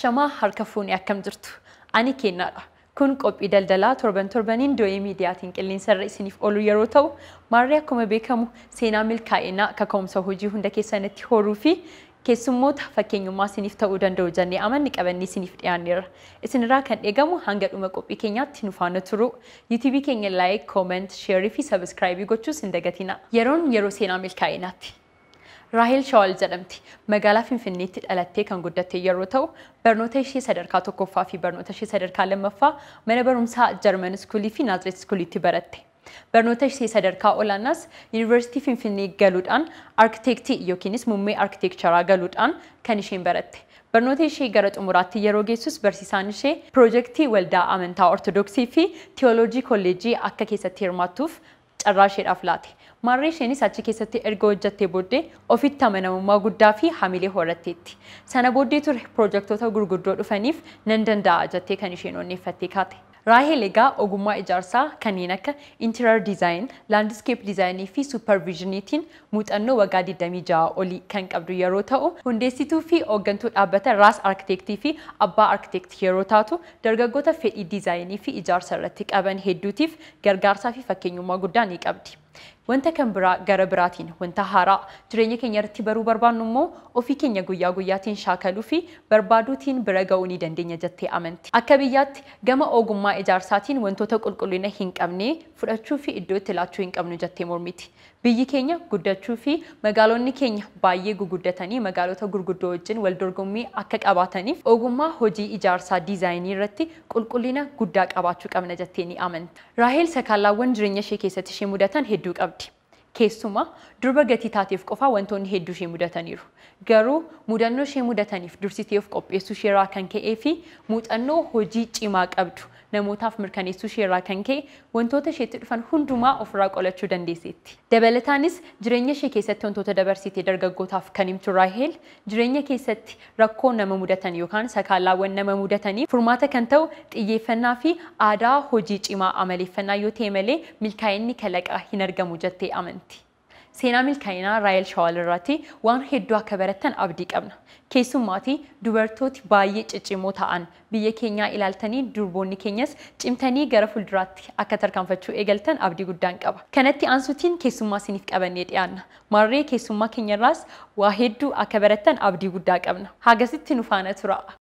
Ashamaa harka fuunee akkam jirtu? Ani kennaadha. Kun qophii daldalaa torban torbaniin doo'ee miidiyaatiin qilleensarra isiniif oolu yeroo ta'u, maarree akkuma beekamu seenaa milkaa'inaa kaka'umsa hojii hunda keessanitti horuu fi keessummoota fakkeenyummaa isiniif ta'uu danda'u jennee amanni qabannee isiniif dhiyaanneerra. Isinirraa kan eegamu hanga dhuma qophii keenyaatti nu faana turu. Yuutuubii keenya laayik, kooment, sheerii fi sabiskiraayibii gochuus hin dagatina. Yeroon yeroo seenaa milkaa'inaatti. Raahel Shawal jedhamti. Magaalaa Finfinneetti dhalattee kan guddatte yeroo ta'u, barnoota ishee sadarkaa tokkoffaa fi barnoota ishee sadarkaa lammaffaa mana barumsaa Jarman Iskuulii fi Naazireet Iskuuliitti baratte. Barnoota ishee sadarkaa olaanaas Yuunivarsiitii Finfinnee galuudhaan arkitektii yookiinis muummee arkitekcharaa galuudhaan kan isheen baratte. Barnoota ishee gara xumuraatti yeroo geessus barsiisaan ishee piroojeektii waldaa amantaa Ortodoksii fi Tiyooloojii kolleejii akka keessatti hirmaattuuf carraa isheedhaaf laate. Maarree isheenis achi keessatti erga hojjattee booddee ofitti amanamummaa guddaa fi hamilee horatteetti. Sana booddee ture piroojektota gurguddoo dhufaniif nan danda'a jettee kan isheen onneeffattee kaate. Raahel egaa ogummaa ijaarsaa kanneen akka interior design, landscape design fi supervisioniitiin muuxannoo waggaa 26 olii kan qabdu yeroo ta'u, hundeessituu fi hooggantuu dhaabbata Raas Arkitektii fi Abbaa Arkitektii yeroo taatu, dargaggoota fedhii diizaayinii fi ijaarsa irratti qaban hedduutiif gargaarsaa fi fakkeenyummaa guddaa ni qabdi. Wanta kan biraa gara biraatiin wanta haaraa jireenya keenya irratti baruu barbaannu immoo ofii keenya guyyaa guyyaatiin shaakaluu fi barbaaduutiin bira ga'uu ni dandeenya jettee amanti. Akka biyyaatti gama ogummaa ijaarsaatiin wantoota qulqullina hin qabne fudhachuu fi iddoo itti laachuu hin qabnu jettee mormiti. Biyyi keenya guddachuu fi magaalonni keenya baay'ee guguddatanii magaalota gurguddoo wajjin wal dorgommii akka qabaataniif ogummaa hojii ijaarsaa diizaayinii irratti qulqullina guddaa qabaachuu qabna jettee ni amanti. Raahel sakaallaawwan jireenya ishee keessatti ishee mudatan hedduu qabdi. Keessumaa durba gatii taateef qofaa wantoonni hedduu ishee mudataniiru. Garuu mudannoo ishee mudataniif dursitee of qopheessuu isheerraa kan ka'ee fi muuxannoo hojii cimaa qabdu namootaaf mirkaneessuu isheerraa kan ka'e wantoota isheetti dhufan hundumaa ofirraa qolachuu dandeesseetti. Dabalataanis jireenya ishee keessatti wantoota dabarsitee dargaggootaaf kan himtu Raahel jireenya keessatti rakkoo nama mudatan yookaan sakaallaawwan nama mudataniif furmaata kan ta'u xiyyeeffannaa fi aadaa hojii cimaa amaleeffannaa yoo ta'e malee milkaa'inni kalaqaa hin argamu jettee amanti. Seenaa milkaa'inaa Raahel Shawal irratti waan hedduu akka barattan abdii qabna. Keessumaatii dubartooti baay'ee ciccimoo ta'an biyya keenyaa ilaaltanii durboonni keenyas cimtanii gara fuulduraatti akka tarkaanfachuu eegaltan abdii guddaan qaba. Kanatti aansutiin keessummaa isiniif qabannee dhiyaanna. Maarree keessummaa keenyarraas waa hedduu akka barattan abdii guddaa qabna. Hagasitti nu faana tura.